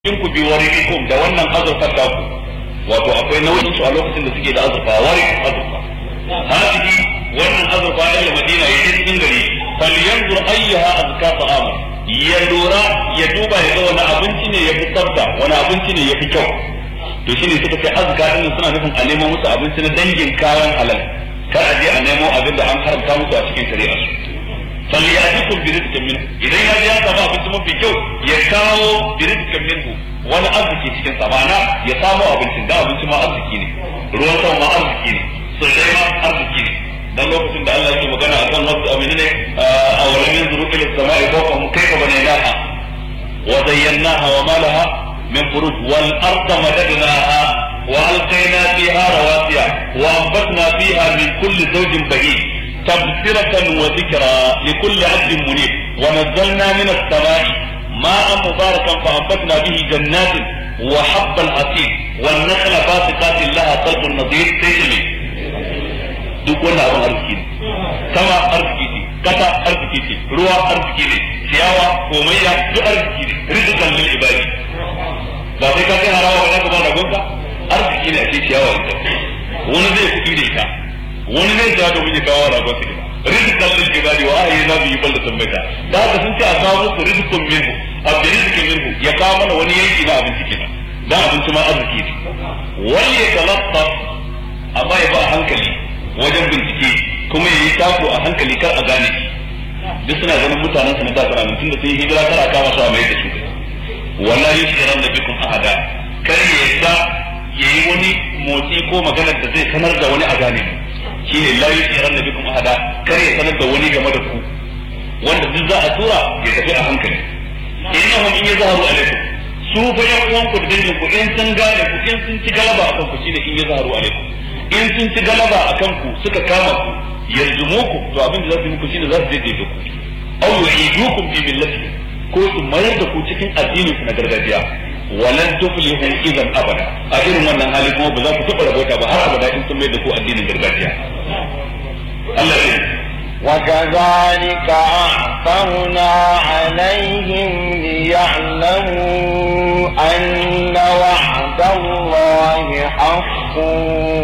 in ku bi warikum da wannan azurfar da ku wato akwai nauyin su a lokacin da suke da azurfa warik azurfa hadihi wannan azurfa ya madina ya je cikin gari falyanzur ayyaha azka ta'ama ya lura ya duba ya ga wani abinci ne ya fi tsafta wani abinci ne ya fi kyau to shine suka ce azka din suna nufin a nemo musu abinci na dangin kayan halal kar a je a nemo abin da an haramta musu a cikin shari'a su falyatikum bi rizqin minhu idan ya ya samu abinci mafi kyau ya kawo bi rizqin minhu wani arziki cikin sa ma'ana ya samu abincin da abinci ma arziki ne ruwan sama ma arziki ne sirrai ma arziki ne dan lokacin da Allah yake magana akan wasu amina ne a wurin yanzuru ila samai fawqahum kayfa banaynaha wa zayyanaha wa ma laha min furuj wal arda madadnaha wa alqayna fiha rawasiya wa anbatna fiha min kulli zawjin bahij تبصرة وذكرى لكل عبد منيب ونزلنا من السماء ماء مباركا فأنبتنا به جنات وحب الحصيد والنخل باسقات لها طلق نضيد تجري duk wannan abin arziki ne sama arziki ce kasa arziki ce ruwa arziki ne ciyawa komayya duk arziki ne rizikan lil ibadi ba sai ka kai harawa ba za ka ba ragonka arziki ne a ce ciyawa ita wani zai kuɗi da ita wani zai ja domin ya kawo ragon su gida rizqan lil ibadi wa ahyi na bihi baldatan maita da haka sun ce a kawo musu rizqun minhu abda rizqin minhu ya kawo mana wani yanki na abinci kenan da abinci ma arziki ne wani ya talatta amma ya ba hankali wajen bincike kuma ya yi tako a hankali kar a gane shi duk suna ganin mutanen sa na da tsara tunda sun yi hijira kar a kama su a mai da su wallahi yushiran da bikum ahada kar ya yadda yayi wani motsi ko maganar da zai sanar da wani a gane mu shine la yusiran da bikum ahada kar ya sanar da wani game da ku wanda duk za a tura ya tafi a hankali innahum in yazharu alaikum su fa yan uwan ku da dangin ku in sun gane ku in sun ci galaba akan ku shine in yazharu alaikum in sun ci galaba akan ku suka kama ku yarjumuku to abin da za su yi muku shine za su daidaita ku aw yu'idukum bi millati ko su mayar da ku cikin addinin ku na gargajiya walan tuflihu idan abada a irin wannan hali kuma ba za ku taɓa rabota ba har abada in sun mai da ku addinin gargajiya Allah ya وكذلك أعثرنا عليهم ليعلموا أن وعد الله حق